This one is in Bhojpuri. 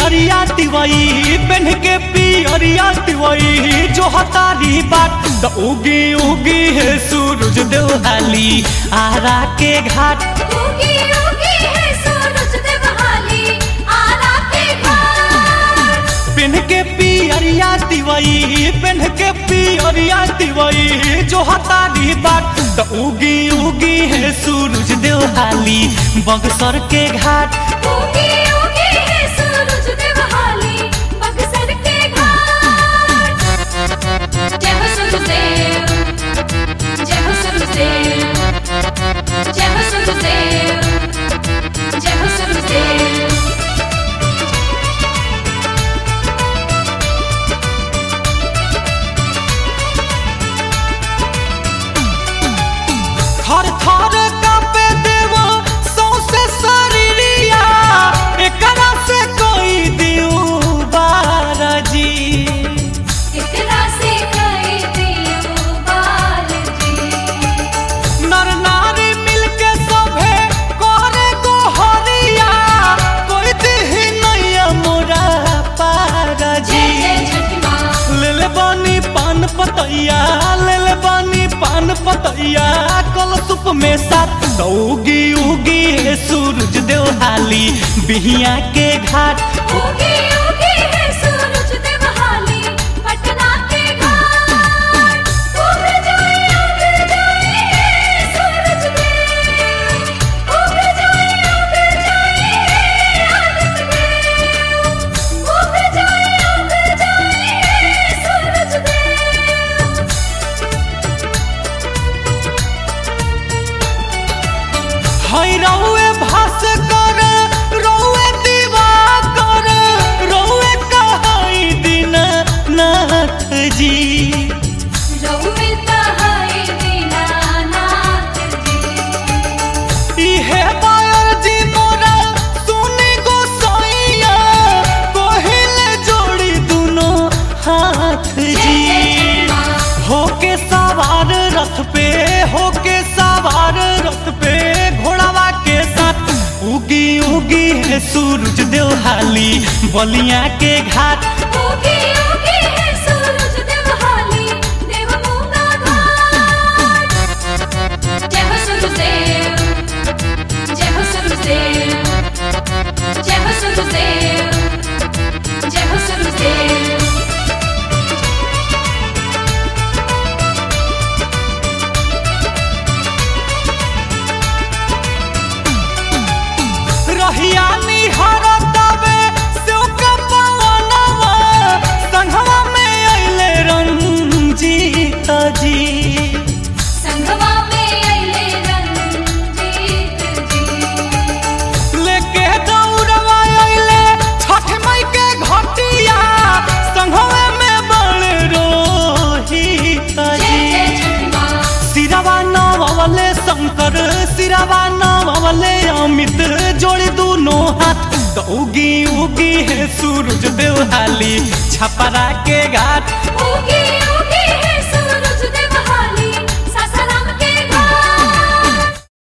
पियरिया तिवई पेन के पियरिया तिवई जो हतारी बाट द उगी उगी है सूरज देवहाली आरा के घाट उगी उगी है सूरज देवहाली आरा के घाट पेन के पियरिया तिवई पेन के पियरिया तिवई जो हतारी बाट द उगी उगी है सूरज देवहाली बगसर के घाट उगी उगी है सूरज देवहाली बक्सर के घाट जय हो सूरजदेव जय हो सूरजदेव जय हो सूरजदेव जय हो सूरजदेव थर थर कापे देवो सौसे शरीरिया एकरा से कोई दियो बारजी इतना से कई दियो बालजी नर नारी मिलके सभे करे को हरिया कोई दिही नैया मोरा पारजी जय जय छठी माँ ले ले बानी पान पतैया ले ले बानी पान पतैया कल सुप में सात उगी उगी है सूरज देवहाली बिहिया के घाट उगी उगी है सूरज देवहाली पटना के घाट उग जाए उग जाए सूरज देव उग जाए उग जाए आदित्य देव उग जाए उग जाए सूरज देव हई रौए भास कर रौए दीवा कर रौए कहाई दिन नाथ जी रौमिता है दीनानाथ जी इहे बायर जी मोरा सुनी गोसाइया कोहिले जोड़ी दुनो हाथ जी होके सवार रथ पे होके सवार रथ पे घोड़ावा के साथ उगी उगी है सूरज देवहाली बलिया के घाट उगी उगी है सूरज देवहाली देव मूंगा घाट जय हो सूरजदेव जय हो सूरजदेव जय हो सूरजदेव जय हो सूरजदेव रहिया निहार तबे सेव के पवनवा संघवा में अइले रंजीत जी संगवा में अइले रंजीत जी लेके दौड़वा अइले छठ मई के घटिया संघवे में बड़ रोहित जय जय जी छठी माँ सिरवा नवले शंकर सिरवा नवले अमित जोड़ी दोनों हाथ तो उगी उगी है सूरज देवहाली छपरा के घाट उगी उगी